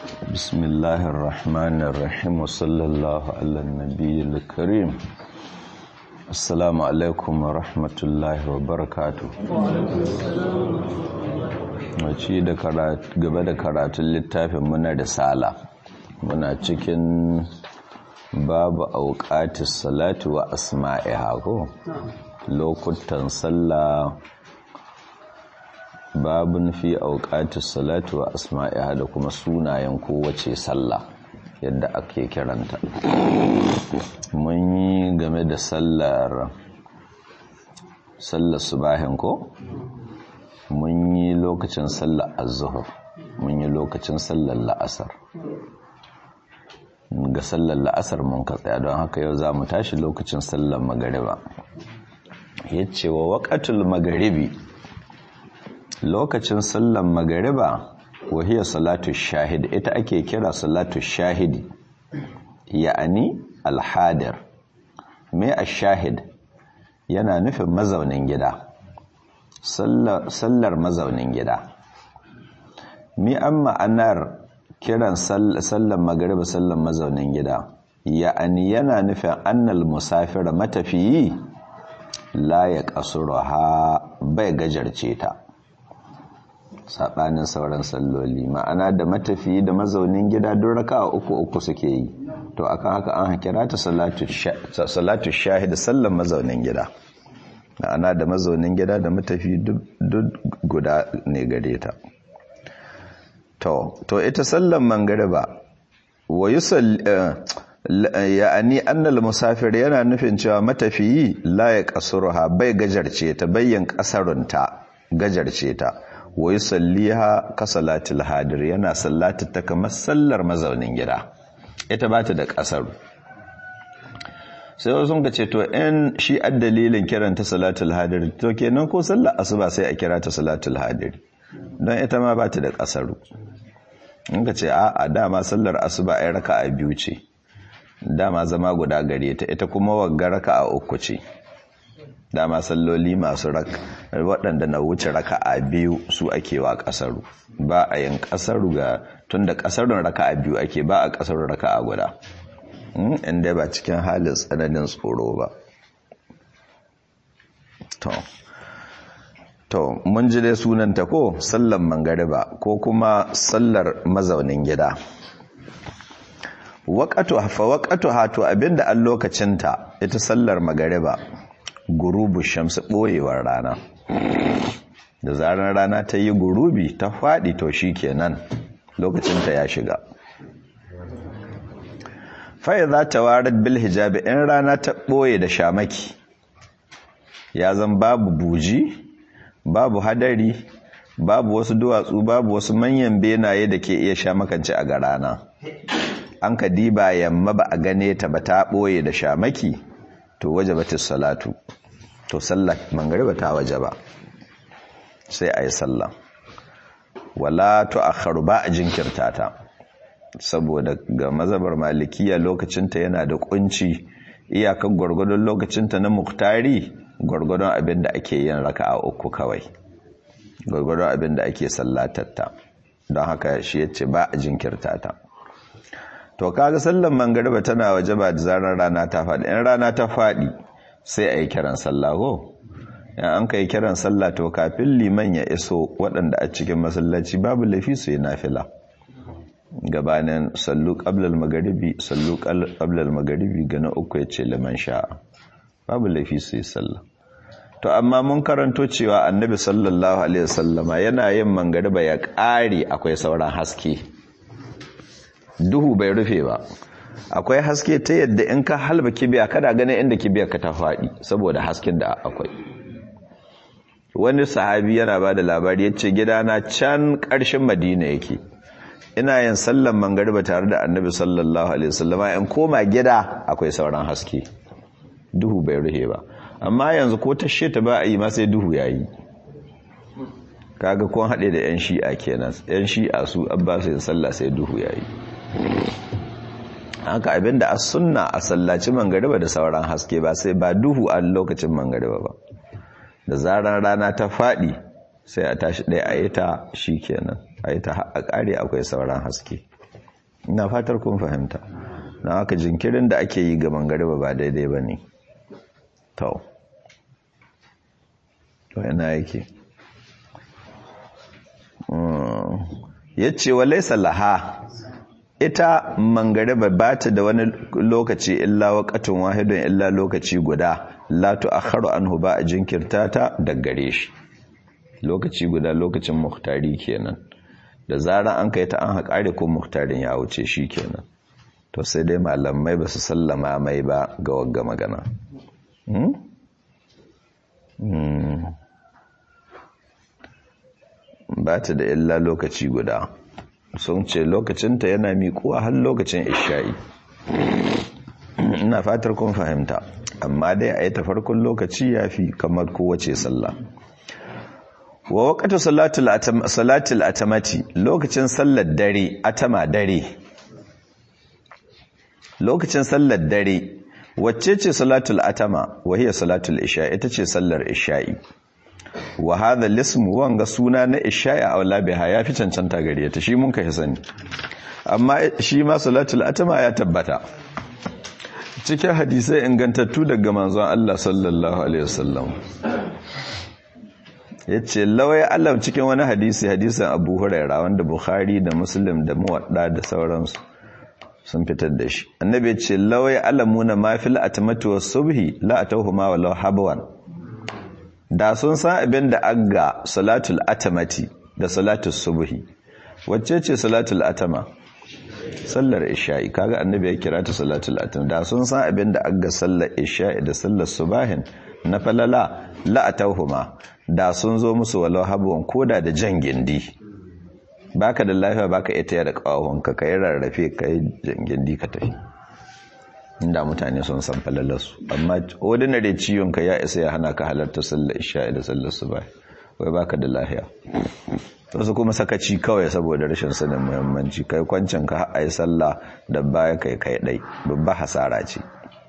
بسم الله الرحمن الرحيم وصلى الله على النبي الكريم السلام عليكم ورحمة الله وبركاته wace da gaba da karatun littafin muna da sala muna cikin babu auqatis salati wa asma'iha ko lokutan sallah babun fi auqatis salati wa asma'iha da kuma sunayen kowace sallah yadda ake kiranta mun yi game da sallar sallar subahin ko mun yi lokacin sallar az-zuhr mun yi lokacin sallar la'asar ga sallar la'asar mun ka tsaya don haka yau za mu tashi lokacin sallar magariba yace wa waqatul magaribi lokacin sallar magariba wahiyar salatu shahid ita ake kira salatu shahidi ya'ani alhadir me ash-shahid yana nufin mazaunin gida sallar mazaunin gida mi an ma'anar kiran sallar magariba sallar mazaunin gida ya'ani yana nufin annal musafira matafiyi la ya ha bai gajarce ta saɓanin sauran salloli ma'ana da matafiyi da mazaunin gida don raka uku uku suke yi to akan haka an kira ta salatu shahid sallar mazaunin gida ma'ana da mazaunin gida da matafi duk guda ne gare ta to to ita sallan mangariba wa yusall ya'ani annal musafir yana nufin cewa matafiyi la ya qasruha bai gajarce ta bayyan kasarunta gajarce ta wa yusalliha ka salatil hadir yana sallata ta kamar sallar mazaunin gida ita ba ta da kasaru sai wasu ka ce to in shi dalilin kiran ta salatul hadir to kenan ko sallar asuba sai a kira ta salatul hadir don ita ma ba ta da kasaru in ka ce a a dama sallar asuba ai raka'a biyu ce dama zama guda gare ta ita kuma wagga raka'a uku ce dama salloli masu waɗanda na wuce raka'a biyu su ake wa kasaru ba a yin kasaru ga tunda kasarun raka'a biyu ake ba a kasarun raka'a guda inda ba cikin halin tsananin tsoro ba to to mun ji dai sunanta ko sallan mangariba ko kuma sallar mazaunin gida waƙatu hafa waƙatu hato abinda an lokacinta ita sallar magariba gurubu shamsu ɓoyewar rana da zarar rana ta yi gurubi ta faɗi to shi kenan lokacinta ya shiga fai za ta warar bil hijabi in rana ta ɓoye da shamaki ya zan babu buji babu hadari babu wasu duwatsu babu wasu manyan benaye da ke iya shamakance a garana an ka diba yamma ba a gane ta ba ta ɓoye da shamaki to waje ba salatu to sallah mangariba ta waje ba sai a yi sallah wala to akharu ba a jinkirta ta saboda ga mazabar malikiya lokacinta yana da kunci iyakar gwargwadon lokacinta na muktari gwargwadon abin da ake yin raka a uku kawai gwargwadon abin da ake sallatatta don haka shi ya ce ba a jinkirta ta to kaga sallan mangariba tana waje ba da zarar rana ta faɗi in rana ta faɗi sai a yi kiran sallah ko in an ka yi kiran sallah to kafin liman ya iso waɗanda a cikin masallaci babu lafi su yi nafila gabanin sallu qablal magharibi sallu qablal magharibi ga na uku yace liman sha'a babu laifi su yi sallah to amma mun karanto cewa annabi sallallahu alaihi wasallama yana yin mangariba ya ƙare akwai sauran haske duhu bai rufe ba akwai haske ta yadda in ka halba kibiya kada ganin inda kibiyar ka ta faɗi saboda hasken da akwai wani sahabi yana ba da labari yace gidana can ƙarshen madina yake ina yin sallan mangariba tare da annabi sallallahu alaihi wasallama in koma gida akwai sauran haske duhu bai ruhe ba amma yanzu ko tashe ta ba a yi ma sai duhu yayi kaga kun haɗe da yan shi'a kenan yan shi'a su abba sai sallah sai duhu yayi haka abinda as sunna a sallaci mangariba da sauran haske ba sai ba duhu a lokacin mangariba ba da zaran rana ta faɗi sai a tashi ɗaya a yi ta shi kenan a yi ta a ƙare akwai sauran haske ina fatar kun fahimta na haka jinkirin da ake yi ga mangariba ba daidai ba ne to to yana yake ya ce wa laisa laha ita mangariba ba ta da wani lokaci illa waƙatun wahidun illa lokaci guda latu a haru an ba a jinkirta ta daggare shi lokaci guda lokacin muhtari kenan da zarar an kai ta an haƙari ko muhtarin ya wuce shi kenan to sai dai malamai ba su sallama mai ba ga wagga magana ba ta da illa lokaci guda sun ce lokacinta yana miƙuwa har lokacin isha'i ina fatar kun fahimta amma dai a yi ta farkon lokaci ya fi kamar kowace sallah wa waƙatu salatul atamati lokacin sallar dare atama dare lokacin sallar dare wacce ce salatul atama wahiyar salatul isha ita ce sallar isha'i wa hadha lism wanga suna na isha'i a wala biha ya fi cancanta gare ta shi mun kai sani amma shi ma salatul atama ya tabbata cikin hadisai ingantattu daga manzon Allah sallallahu alaihi wasallam yace lawai Allah cikin wani hadisi hadisin Abu Hurairah wanda Bukhari da Muslim da Muwadda da sauransu sun fitar da shi annabi ya ce lawai alamuna ma fil atmati was subhi la atawhuma walau habwan da sun san abin da agga salatul atmati da salatul subhi wacce ce salatul atama sallar isha'i kaga annabi ya kira ta salatul atama da sun san abin da agga sallar isha'i da sallar subahin na falala la atawhuma da sun zo musu walau habwan koda da jan gindi baka da lafiya baka iya taya da kawahonka ka yi rarrafe ka yi gindi ka tafi inda mutane sun san falalarsu amma ordinary ciwonka ya isa ya hana ka halarta sallar isha'i da sallar su bai wai baka da lafiya wasu kuma sakaci kawai saboda rashin sanin muhimmanci kai kwancin ka a yi sallah da baya kai kai dai babba hasara ce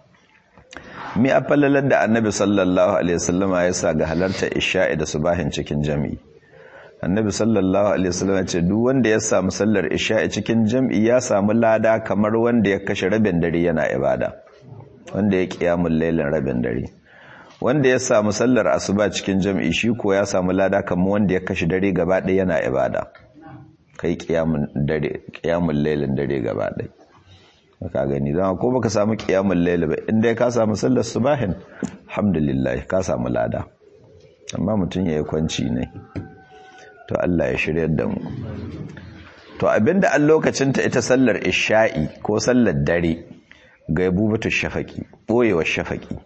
mi a falalar da annabi sallallahu alaihi wasallama ya sa ga halarta isha'i da subahin cikin jami'i annabi sallallahu alaihi wasallam ce duk wanda ya samu sallar isha'i cikin jam'i ya samu lada kamar wanda ya kashe rabin dare yana ibada wanda ya kiyamul lailin rabin dare wanda ya samu sallar asuba cikin jam'i shi ko ya samu lada kamar wanda ya kashe dare gaba ɗaya yana ibada kai kiyamul dare kiyamul lailin dare gaba ɗaya ka gani dan ko baka samu kiyamul lail ba inda ka samu sallar subahin alhamdulillah ka samu lada amma mutun yayi kwanci ne to Allah ya shiryar da mu to abinda an lokacin ta ita sallar isha'i ko sallar dare gaibubatu shafaqi boyewa shafaqi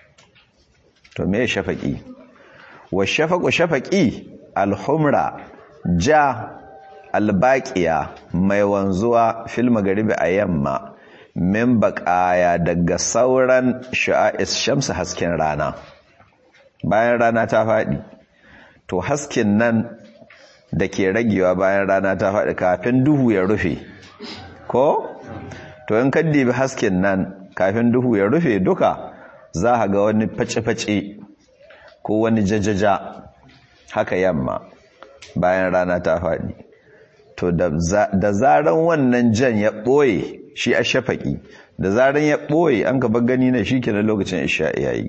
to me shafaqi wa shafaqu shafaqi alhumra ja albaqiya mai wanzuwa fil magharibi a yamma min baqaya daga sauran sha'is shamsu hasken rana bayan rana ta fadi to hasken nan da ke ragewa bayan rana ta faɗi kafin duhu ya rufe ko to in kaddibi hasken nan kafin duhu ya rufe duka za a ga wani face-face ko wani jajaja haka yamma bayan rana ta faɗi to da zaran wannan jan ya ɓoye shi a shafaƙi da zaran ya ɓoye an gaba gani na shi kenan lokacin isha yayi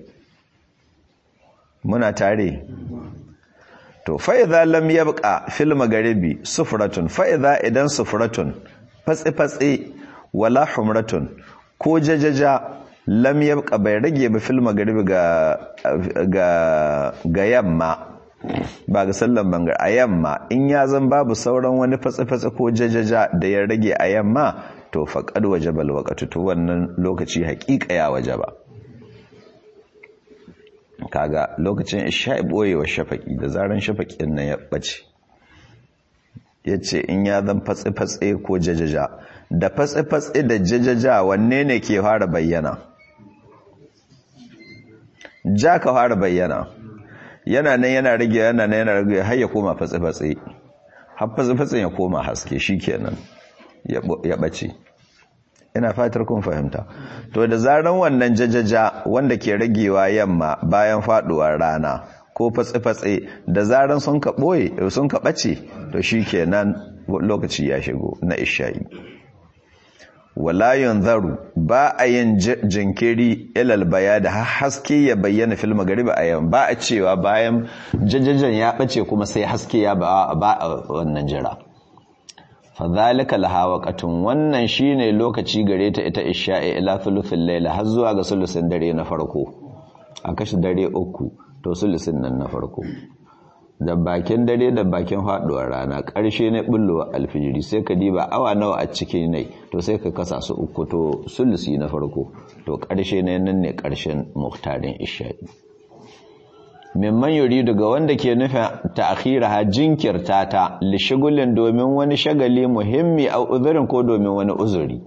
muna tare to fa'iza lam yabqa fil magharibi sufratun fa'iza idan sufratun fatsi fatsi wala humratun ko jajaja lam yabqa bai rage ba fil magharibi ga ga ga yamma ba ga sallan bangar a yamma in ya zan babu sauran wani fatsi fatsi ko jajaja da ya rage a yamma to faqad wajaba alwaqtu to wannan lokaci haƙiƙa ya wajaba kaga lokacin isha'i boyewa shafaki da zaran shafakin nan ya bace yace in ya zan fatsi-fatsi ko jajaja da fatsi-fatsi da jajaja wanne ne ke fara bayyana ja ka fara bayyana yana nan yana rage yana nan yana rage har ya koma fatsi-fatsi har fatsi-fatsin ya koma haske shikenan ya bace ina fatar kun fahimta to da zaran wannan jajaja wanda ke ragewa yamma bayan faduwar rana ko fatsi-fatsi da zaran sun ka boye sun ka bace to shikenan lokaci ya shigo na isha'i wala yanzaru ba a yin jinkiri ilal baya da haske ya bayyana fil magariba a yamma ba a cewa bayan jajajen ya bace kuma sai haske ya ba a wannan jira fadhalika laha waqatun wannan shine lokaci gare ta ita isha'i ila thuluthil layla har zuwa ga sulusin dare na farko a kashi dare uku to sulusin nan na farko da bakin dare da bakin faduwar rana ƙarshe na bullowa alfijiri sai ka diba awa nawa a cikin nai to sai ka kasa su uku to sulusi na farko to ƙarshe na nan ne ƙarshen muhtarin isha'i mimman yuri daga wanda ke nufin ta'khiraha jinkirta ta li shugulin domin wani shagali muhimmi a uzurin ko domin wani uzuri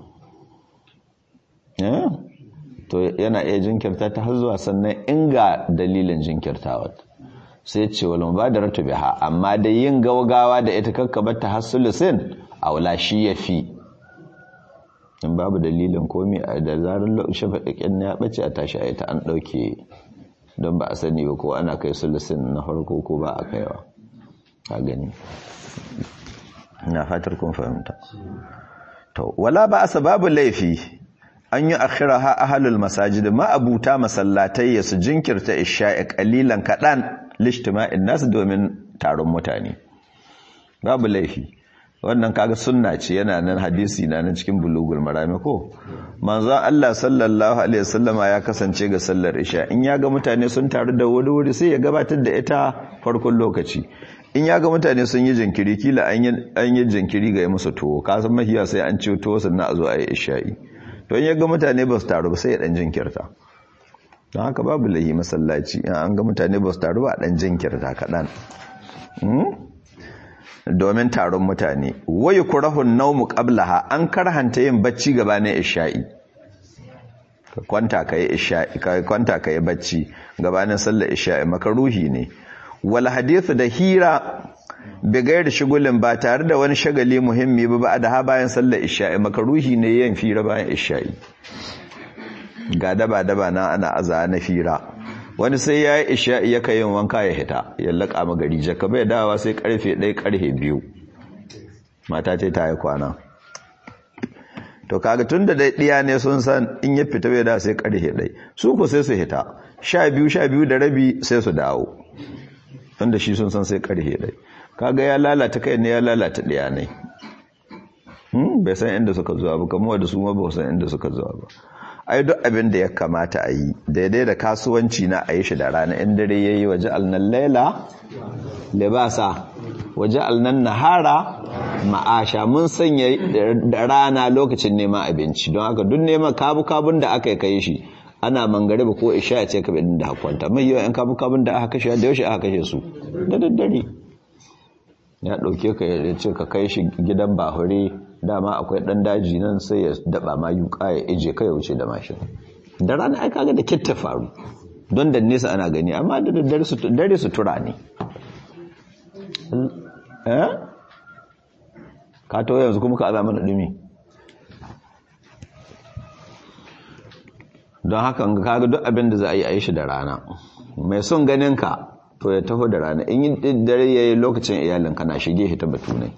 to yana iya jinkirta ta har zuwa sannan inga dalilin jinkirtawa sai ce wal mubadaratu biha amma da yin gaugawa da ita kakkabar ta hasulusin aula shi yafi in babu dalilin komai da zarar shafaɗin ya bace a tashi a ita an ɗauke don ba a sani ba ko ana kai sulusin na farko ko ba a kaiwa ka gani na fatar kun fahimta to wala ba asa babu laifi an yi akhiraha ahlul masajid ma abuta masallatai ya su jinkirta isha'i qalilan kadan lishtima'in nas domin taron mutane babu laifi wannan kaga sunna ce yana nan hadisi na nan cikin bulugul marami ko manzo Allah sallallahu alaihi wasallama ya kasance ga sallar isha in ya ga mutane sun taru da wuri wuri sai ya gabatar da ita farkon lokaci in ya ga mutane sun yi jinkiri kila an yi an yi jinkiri ga musu tuwo ka san mahiya sai an ci tuwo sannan a zo a yi isha'i to in ya ga mutane ba su taru ba sai ya dan jinkirta don haka babu lahi masallaci in an ga mutane ba su taru ba dan jinkirta kaɗan domin taron mutane wayu kurahun naumu qablaha an karhanta yin bacci gabanin isha'i ka kwanta kai isha'i ka kwanta kai bacci gabanin sallar isha'i makaruhi ne wal hadithu da hira bigayar shigulin ba tare da wani shagali muhimmi ba da ha bayan sallar isha'i makaruhi ne yin fira bayan isha'i ga daba daba na ana aza na fira wani sai ya yi isha'i ya yin wanka ya hita ya laƙa magari jaka bai dawa sai karfe ɗaya karfe biyu mata ce ta yi kwana to kaga tun da ɗiya ne sun san in ya fita bai da sai karfe ɗaya su ku sai su hita sha biyu sha biyu da rabi sai su dawo tun da shi sun san sai karfe ɗaya kaga ya lalata kai ne ya lalata ɗiya ne bai san inda suka zuwa ba kamar da su ma ba san inda suka zuwa ba ai duk abin da ya kamata a yi daidai da kasuwanci na a yi shi da rana in dare ya yi waje alnan laila libasa waje alnan nahara ma'asha mun sanya da rana lokacin neman abinci don haka duk neman kabu-kabun da aka kai shi ana mangare ba ko isha ya ce ka bidin da hakwanta mai yawan yan kabu-kabun da aka kashe da yaushe aka kashe su da daddare ya ɗauke ka ya ce ka kai shi gidan bahure dama akwai ɗan daji nan sai ya daɓa ma yuka ya ije ka ya wuce da mashin da rana ai kaga da kitta faru don da nesa ana gani amma da dare su tura ne eh ka to yanzu kuma ka azama da dumi don haka kaga duk abin da za a yi a yi shi da rana mai son ganin ka to ya taho da rana in yi dare ya yi lokacin iyalin kana shige hita batunai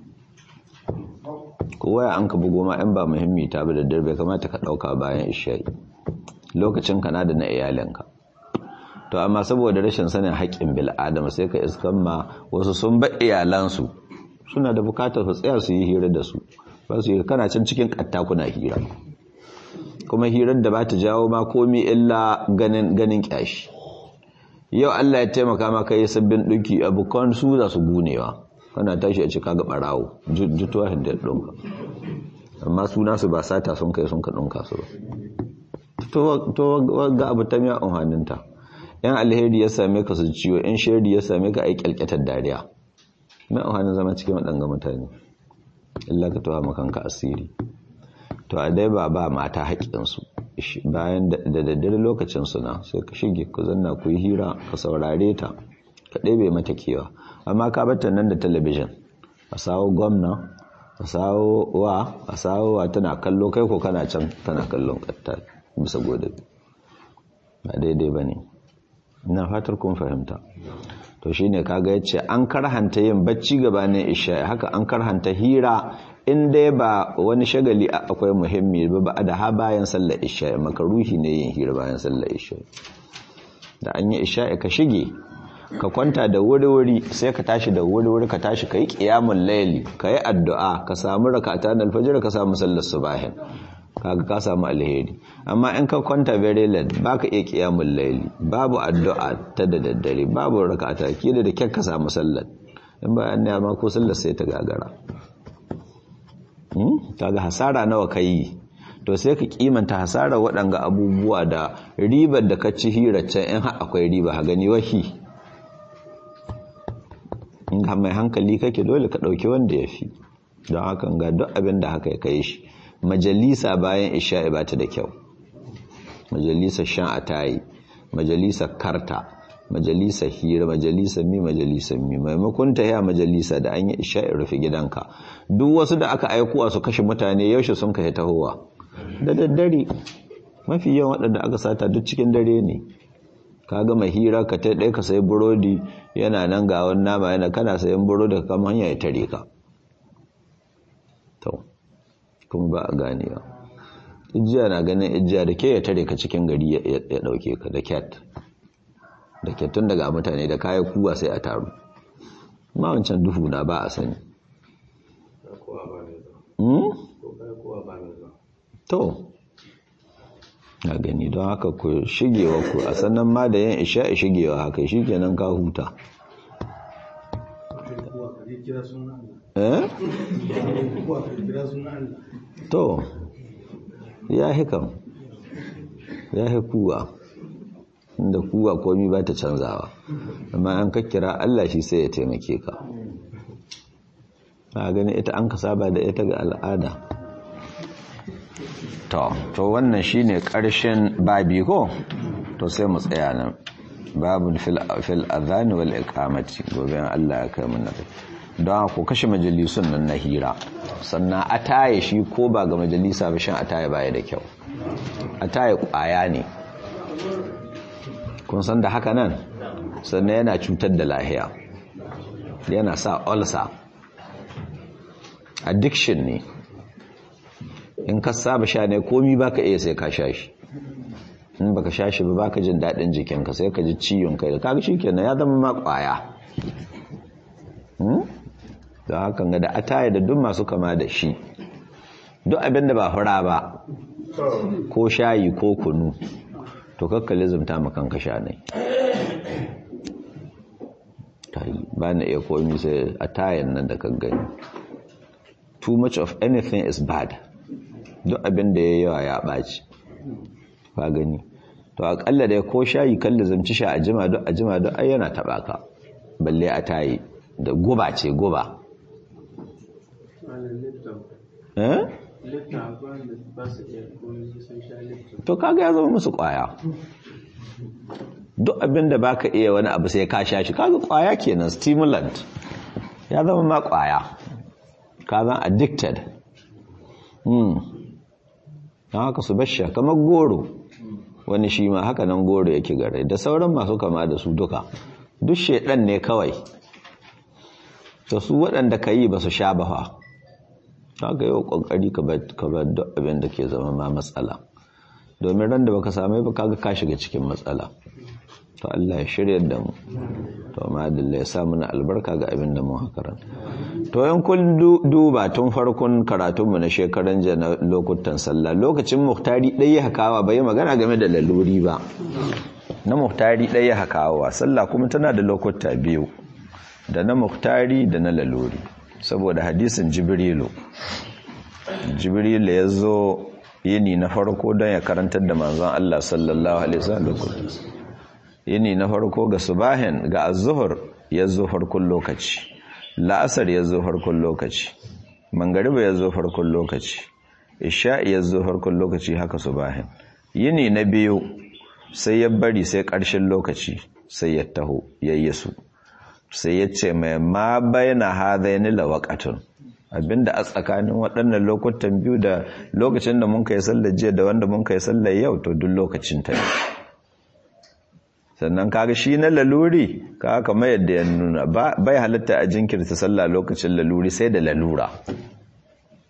kowa ya an ka bugo ma in ba muhimmi ta bi da dare bai kamata ka ɗauka bayan isha'i lokacin kana da na iyalinka to amma saboda rashin sanin haƙƙin bil'adama sai ka iskan ma wasu sun ba iyalansu suna da bukatar su tsaya su yi hira da su ba su yi kana can cikin ƙatta kuna hira kuma hirar da ba ta jawo ma komi illa ganin ganin kyashi yau Allah ya taimaka maka yi sabbin ɗinki abokan su za su gunewa kana tashi a cika ga ɓarawo jituwa da ɗinka amma suna su ba sata sun kai sun ka ɗinka su ba to ga abu ta miya amfaninta yan alheri ya same ka su ciwo yan shari ya same ka a yi kyalkyatar dariya mai amfanin zama cikin waɗanga mutane illa ka tawa makanka asiri to a dai ba ba mata haƙƙinsu bayan da daddare lokacin suna sai ka shige ku zanna ku yi hira ka saurare ta ka ɗebe mata kewa amma ka bata nan da talabijin a sawo gwamna a sawo wa a sawo wa tana kallo kai ko kana can tana kallon katta bisa gode ba daidai ba ne ina fatar kun fahimta to shine kaga yace an karhanta yin bacci gabanin isha haka an karhanta hira in dai ba wani shagali akwai muhimmi ba ba da ha bayan sallar isha'i makaruhi ne yin hira bayan sallar isha'i da an yi isha'i ka shige ka kwanta da wuri-wuri sai ka tashi da wuri-wuri ka tashi ka yi ƙiyamun laili ka yi addu'a ka samu rakata na alfajir ka samu sallar subahin kaga ka samu alheri amma in ka kwanta very late baka iya ƙiyamun laili babu addu'a ta da daddare babu rakata kila da kyan ka samu sallar in ba an nema ko sallar sai ta gagara kaga hasara nawa ka yi to sai ka kimanta hasara waɗanga abubuwa da ribar da ka ci hiraccen in akwai riba ha gani wahi in mai hankali kake dole ka ɗauki wanda ya fi don hakan ga duk abin da haka ya kai shi majalisa bayan isha'i ba ta da kyau majalisa shan a tayi majalisa karta majalisa hira majalisa mi majalisa mi maimakon ta ya majalisa da an yi isha'i rufe gidanka duk wasu da aka aikuwa su kashe mutane yaushe sun kai tahowa da daddare mafi yawan waɗanda aka sata duk cikin dare ne ka gama hira ka ta ɗaya ka sayi burodi yana nan ga wani nama yana kana sayan burodi ka kama hanya ya tare ka to kuma ba a ganewa ijiya na ganin ijiya da ke ya tare ka cikin gari ya ɗauke ka da cat da ke tun daga mutane da kayan kuwa sai a taru ma wancan duhu na ba a sani to na gani don haka ku shigewa ku a sannan ma da yin isha shigewa haka shi kenan ka huta to ya hikam ya hikuwa inda kuwa komi ba ta canzawa amma an kakkira Allah shi sai ya taimake ka a gani ita an ka saba da ita ga al'ada to to wannan shine karshen babi ko to sai mu tsaya nan babun fil fil adhan wal iqamati gobe Allah ya kai mu nabi don ku kashe majalisun nan na hira sannan ataye shi ko ba ga majalisa ba shan ataye baya da kyau ataye kwaya ne kun san da haka nan sannan yana cutar da lahiya yana sa ulcer addiction ne in ka saba sha ne komi baka iya sai ka sha shi in baka sha shi ba baka jin daɗin jikinka sai ka ji ciwon kai da kaga shikenan ya zama ma kwaya da hakan ga da ataya da duk masu kama da shi duk abin da ba fura ba ko shayi ko kunu to kakkali zumta makanka sha ne ba na iya komi sai atayan nan da kan gani too much of anything is bad duk abin da ya yawa ya ɓaci ba gani to akalla da ko shayi kalli zamci sha a jima duk a jima duk ai yana taɓa ka balle a tayi da guba ce guba to kaga ya zama musu kwaya duk abin da baka iya wani abu sai ka sha shi kaga kwaya kenan stimulant ya zama ma kwaya ka zan addicted hmm don haka su basha kamar goro wani shi ma haka nan goro yake gare da sauran masu kama da su duka duk shedan ne kawai to su waɗanda ka yi ba su sha ba fa haka yau ƙoƙari ka bar duk abin da ke zama ma matsala domin ran da baka same ba kaga ka shiga cikin matsala to Allah ya shirya da mu to amma Allah ya sa mana albarka ga abin da mu hakaran to yan kun duba tun farkon karatun mu na shekaran jiya na lokutan sallah lokacin muhtari dai ya hakawa bai magana game da laluri ba na muhtari dai ya hakawa sallah kuma tana da lokuta biyu da na muhtari da na laluri saboda hadisin jibrilu jibrilu ya zo yini na farko don ya karantar da manzon Allah sallallahu alaihi wasallam yini na farko ga subahin ga az-zuhr ya zo farkon lokaci la'asar ya zo farkon lokaci mangariba ya zo farkon lokaci isha'i ya zo farkon lokaci haka subahin yini na biyu sai ya bari sai ƙarshen lokaci sai ya taho yayyasu sai ya ce mai ma bayana hadaini lawaqatun abinda a tsakanin waɗannan lokutan biyu da lokacin da mun kai sallar jiya da wanda mun kai sallar yau to duk lokacin ta sannan kaga shi na laluri kaga kamar yadda ya nuna bai halatta a jinkirta sallah lokacin laluri sai da lalura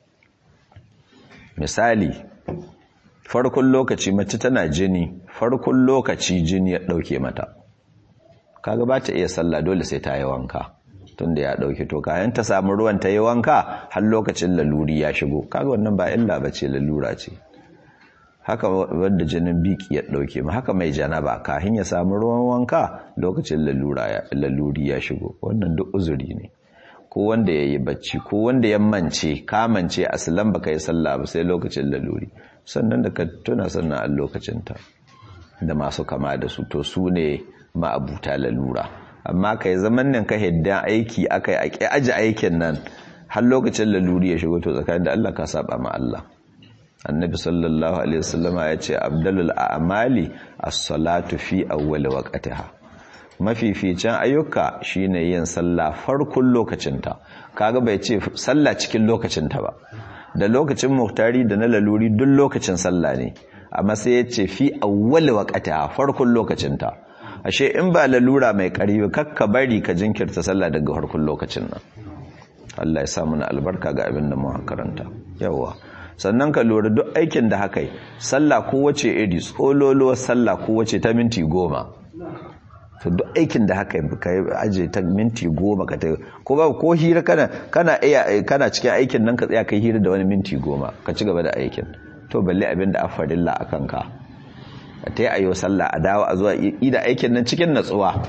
misali farkon lokaci mace tana jini farkon lokaci jini ya dauke mata kaga ba ta iya sallah dole sai ta yi wanka tunda ya dauke to kayan ta samu ruwan ta yi wanka har lokacin laluri ya shigo kaga wannan ba illa bace lalura ce haka wanda jinin biki ya dauke mu haka mai janaba kafin ya samu ruwan wanka lokacin lalura ya laluri ya shigo wannan duk uzuri ne ko wanda yayi bacci ko wanda ya mance ka mance aslan baka yi sallah ba sai lokacin laluri sannan da ka tuna sannan a lokacin ta da masu kama da su to su ne ma'abuta lalura amma kai zaman nan ka hidda aiki akai ake aji aikin nan har lokacin laluri ya shigo to tsakanin da Allah ka saba ma Allah annabi sallallahu alaihi wasallama ya ce abdalul a'mali as-salatu fi awwal waqtiha mafificin ayyuka shine yin sallah farkon lokacinta kaga bai ce sallah cikin lokacinta ba da lokacin muhtari da na laluri duk lokacin sallah ne amma sai ya ce fi awwal waqtiha farkon lokacinta ashe in ba lalura mai ƙarfi kakka bari ka jinkirta sallah daga farkon lokacin nan Allah ya sa mana albarka ga abin da mu karanta yawa sannan ka lura duk aikin da haka yi sallah kowace iri tsololo sallah kowace ta minti goma to duk aikin da haka ka yi aje ta minti goma ka ta ko ba ko hira kana kana iya kana cikin aikin nan ka tsaya kai hira da wani minti goma ka ci gaba da aikin to balle abin da afarilla akan ka ta yi ayo sallah a dawo a zuwa ida aikin nan cikin natsuwa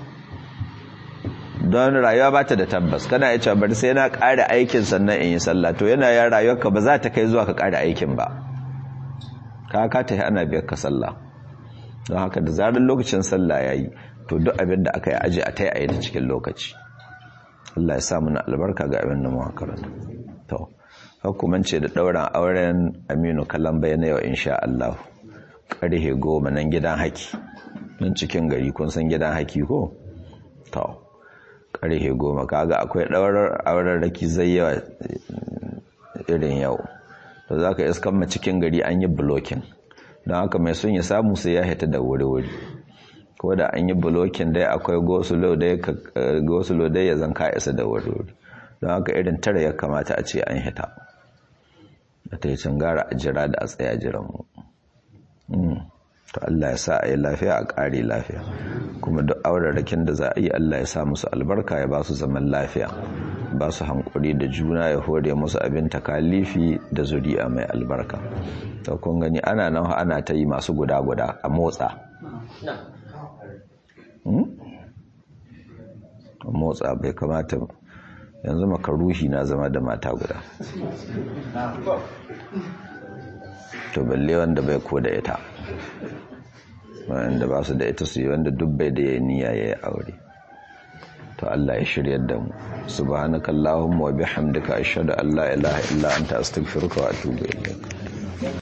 don rayuwa ba ta da tabbas kana ya cewa bari sai na ƙara aikin sannan in yi sallah to yana ya rayuwarka ba za ta kai zuwa ka ƙara aikin ba ka ka ta ana biyar ka sallah don haka da zarar lokacin sallah ya yi to duk abin da aka yi aji a ta yi a yi da cikin lokaci Allah ya sa mana albarka ga abin da mu karanta to hukumance da ɗauran auren Aminu Kalamba na yau insha Allah ƙarhe goma nan gidan haki nan cikin gari kun san gidan haki ko to karhe goma kaga akwai ɗaurar auren raki zai yawa irin yau to za ka iskan ma cikin gari an yi blokin don haka mai sun ya samu sai ya hita da wuri-wuri ko da an yi blokin dai akwai gosulo dai ya zanka isa da wuri-wuri don haka irin tara ya kamata a ce an hita da ta yi gara a jira da a tsaya jiran mu to Allah ya sa a yi lafiya a ƙari lafiya kuma duk aurarakin da za a yi Allah ya sa musu albarka ya ba su zaman lafiya ba su hankuri da juna ya hore musu abin takalifi da zuri'a mai albarka to kun gani ana nan ana ta yi masu guda-guda a motsa a motsa bai kamata yanzu makaruhi na zama da mata guda to balle wanda bai ko da ita wanda ba su da ita su yi wanda dubbai da ya niyya ya yi aure to Allah ya shiryar da mu subhanaka allahumma wa bihamdika ashhadu an la ilaha illa anta astaghfiruka wa atubu ilayk